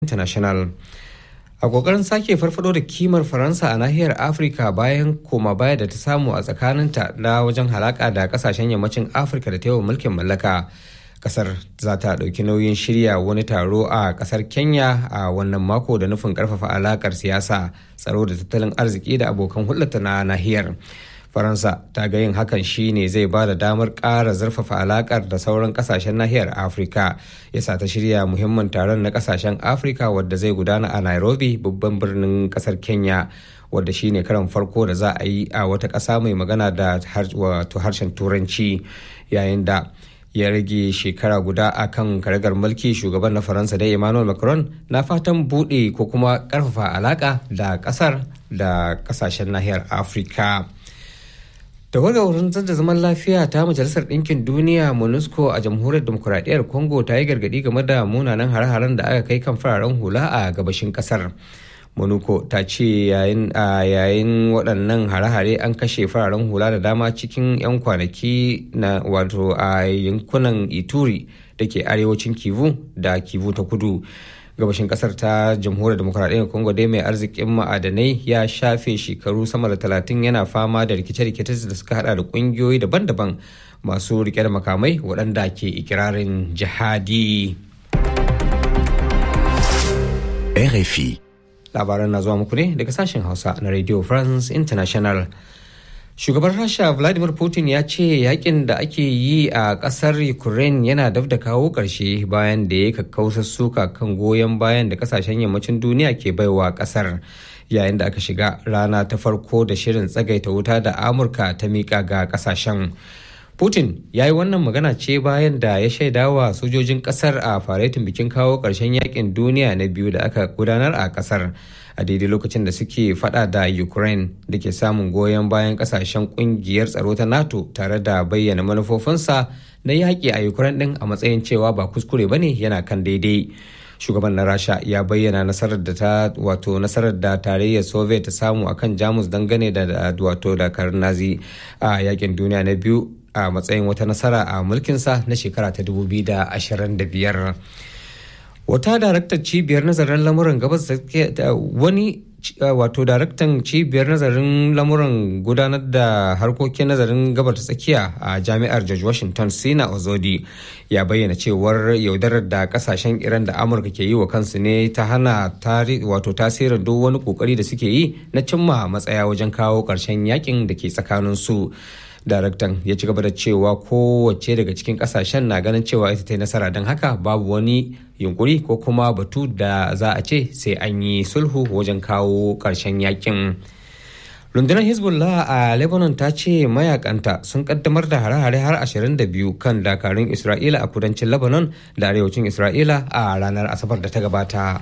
international a kokarin sake farfado da kimar faransa a nahiyar afirka bayan koma baya da ta samu a tsakaninta na wajen halaka da kasashen yammacin afirka da ta mulkin mallaka kasar za ta ɗauki nauyin shirya wani taro a kasar kenya a wannan mako da nufin karfafa alakar siyasa tsaro da tattalin arziki da abokan hulɗata na nahiyar faransa ta ga yin hakan shine zai ba da damar ƙara zurfafa alakar da sauran kasashen nahiyar afirka yasa ta shirya muhimmin taron na kasashen afirka wadda zai gudana a nairobi babban birnin kasar kenya wadda shine karan farko da za a yi a wata ƙasa mai magana da wato harshen turanci yayin da ya rage shekara guda a kan karagar mulki shugaban na faransa da emmanuel macron na fatan buɗe ko kuma ƙarfafa alaƙa da ƙasar da ƙasashen nahiyar afirka tawagar wurin da zaman lafiya ta majalisar ɗinkin duniya monusco a jamhuriyar demokuraɗiyyar congo ta yi gargaɗi game da munanan hare-haren da aka kai kan fararen hula a gabashin ƙasar monuco ta ce yayin a yayin waɗannan hare-hare an kashe fararen hula da dama cikin 'yan kwanaki na wato a yankunan ituri da ke arewacin kivu da kivu ta kudu gabashin kasar ta jamhuriyar demokuraɗiyyar congo dai mai arzikin ma'adanai ya shafe shekaru sama da talatin yana fama da rikice-rikice da suka hada da ƙungiyoyi daban-daban masu rike da makamai waɗanda ke ikirarin jihadi RFI labaran na zuwa muku ne daga sashen hausa na radio france international shugaban rasha vladimir putin ya ce yakin da ake yi a kasar ukraine yana daf da kawo ƙarshe bayan da ya kakkausar suka kan goyon bayan da kasashen yammacin duniya ke baiwa kasar yayin da aka shiga rana ta farko da shirin tsagaita wuta da amurka ta miƙa ga kasashen putin ya yi wannan magana ce bayan da ya shaidawa sojojin kasar a faretin bikin kawo ƙarshen yakin duniya na biyu da aka gudanar a kasar a daidai lokacin da suke fada da ukraine da ke samun goyon bayan kasashen kungiyar tsaro ta nato tare da bayyana manufofinsa na yaƙi a ukraine din a matsayin cewa ba kuskure bane yana kan daidai shugaban na rasha ya bayyana nasarar da ta wato nasarar da tarayyar soviet ta samu akan jamus dangane da wato dakarun nazi a yakin duniya na biyu a matsayin wata nasara a mulkinsa na shekara ta 2025 wata daraktar cibiyar nazarin lamuran gabas wani wato daraktan cibiyar nazarin lamuran gudanar da harkokin nazarin gabar ta tsakiya a jami'ar george washington sina ozodi ya bayyana cewar yaudarar da kasashen iran da amurka ke yi wa kansu ne ta hana wato tasirin duk wani kokari da suke yi na cimma matsaya wajen kawo ƙarshen yakin da ke tsakanin su daraktan ya ci gaba da cewa kowace daga cikin kasashen na ganin cewa ita ta yi nasara don haka babu wani yunkuri ko kuma batu da za a ce sai an yi sulhu wajen kawo ƙarshen yakin rundunar hezbollah a lebanon ta ce mayakanta sun kaddamar da hare-hare har 22 kan dakarun isra'ila a kudancin lebanon da arewacin isra'ila a ranar asabar da ta gabata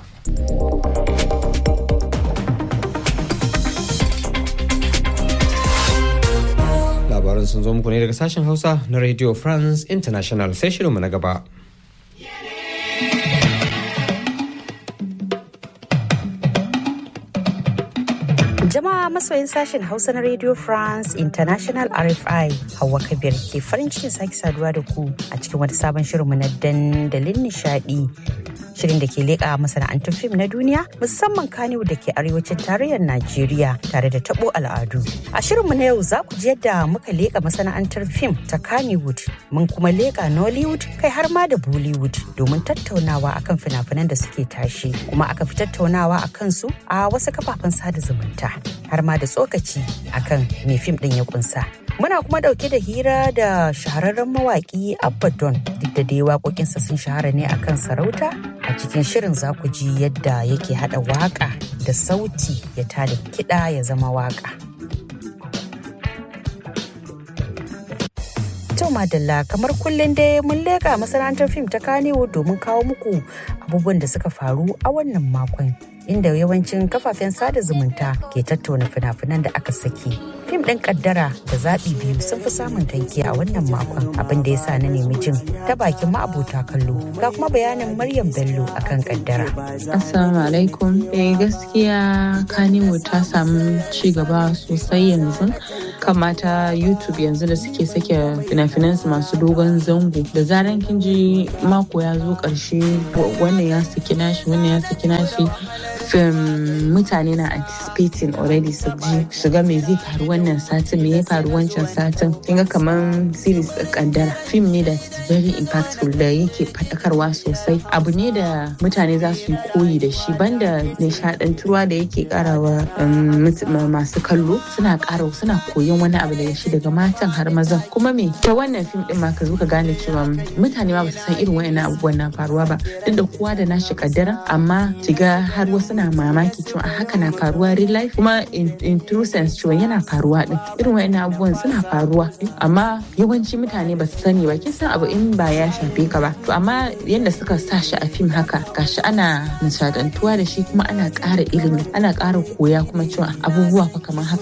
labaran sun zo muku ne daga sashen hausa na radio france international sai shirinmu na gaba Jama'a masoyin sashen Hausa na Radio France International RFI Hauwa Kabir ke farin cikin sake saduwa da ku a cikin wata sabon shirinmu na dandalin nishadi. Shirin da ke leƙa masana'antun fim na duniya musamman Kaniwu da ke arewacin tarayyar Najeriya tare da tabo al'adu. A shirinmu na yau za ku ji yadda muka leƙa masana'antar fim ta Kannywood mun kuma leƙa Nollywood kai har ma da Bollywood domin tattaunawa akan fina-finan da suke tashi kuma aka fi tattaunawa a kansu a wasu kafafen sada zumunta. har ma da tsokaci akan me fim din ya kunsa. Muna kuma dauke da hira da shahararren mawaki Abaddon duk da dai waƙoƙinsa sun shahara ne akan sarauta a cikin shirin za ku ji yadda yake haɗa waƙa da sauti ya tada kiɗa ya zama waƙa. To Madalla kamar kullum dai mun leƙa masana'antar fim ta Kanewo domin kawo muku abubuwan da suka faru a wannan makon inda yawancin kafafen sada zumunta ke tattauna fina-finan da aka saki. Fim ɗin kaddara da zaɓi biyu sun fi samun tanki a wannan makon abin da ya sa na nemi jin ta bakin ma'abota kallo ga kuma bayanin Maryam Bello akan kaddara. Assalamu alaikum. Eh gaskiya Kaniwo ta samu ci gaba sosai yanzu kan mata youtube yanzu da suke sake fina-finansu masu dogon zango da zaran kin ji mako ya zo karshe wannan ya saki nashi wannan ya saki nashi fim mutane na anticipating already su ji shiga me zai faru wannan satin me ya faru wancan satin kin ga kaman series kaddara film ne da is very impactful da yake fadakarwa sosai abu ne da mutane za su yi koyi da shi banda nishadantuwa da yake karawa masu kallo suna kara suna koyon wani abu daga shi daga matan har mazan kuma me ta wannan fim din ma ka zo ka gane cewa mutane ma ba su san irin wayannan abubuwan na faruwa ba duk da kowa da nashi kaddara amma kiga har wasu na mamaki cewa haka na faruwa real life kuma in true sense cewa yana faruwa din irin wayannan abubuwan suna faruwa amma yawanci mutane ba su sani ba kin san abu in ba ya shafe ka ba to amma yadda suka sa shi a fim haka gashi ana nishadantuwa da shi kuma ana ƙara ilimi ana ƙara koya kuma cewa abubuwa fa kamar haka